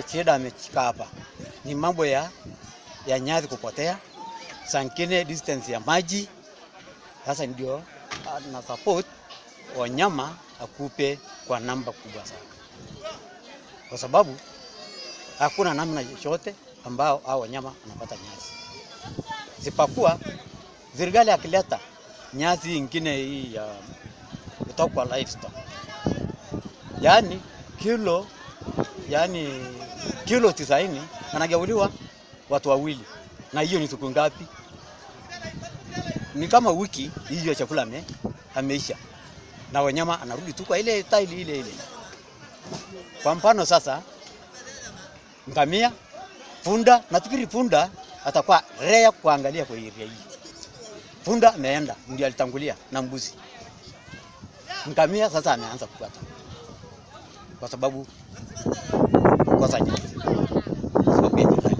shida amechika hapa ni mambo ya, ya nyasi kupotea, sankine distance ya maji. Sasa ndio na support wanyama akupe kwa namba kubwa sana, kwa sababu hakuna namna yote ambao hao wanyama wanapata nyasi, sipakuwa serikali akileta nyasi ingine hii ya kutoka kwa livestock, yaani kilo yaani kilo tisaini anagauliwa watu wawili, na hiyo ni siku ngapi? Ni kama wiki hiyo chakula ame, ameisha na wanyama anarudi tu kwa ile taili ile ile. Kwa mfano sasa, ngamia, punda, nafikiri punda atakuwa rea kuangalia kwa area hii. Punda ameenda ndio alitangulia na mbuzi. Ngamia sasa ameanza kufuata kwa sababu kosa nyasi, kwa sababu ya nyasi.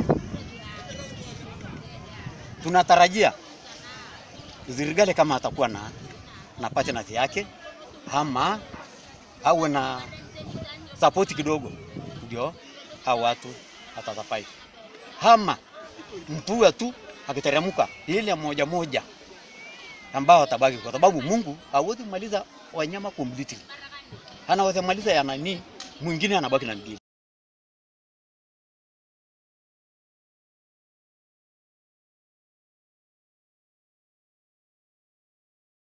Tunatarajia serikali kama atakuwa na na partners yake ama awe na support kidogo, ndio hao watu atatapai ama mtua tu akiteremka ile moja moja ambao watabaki, kwa sababu Mungu hawezi kumaliza wanyama completely, anaweza maliza ya nani, mwingine anabaki na mbili.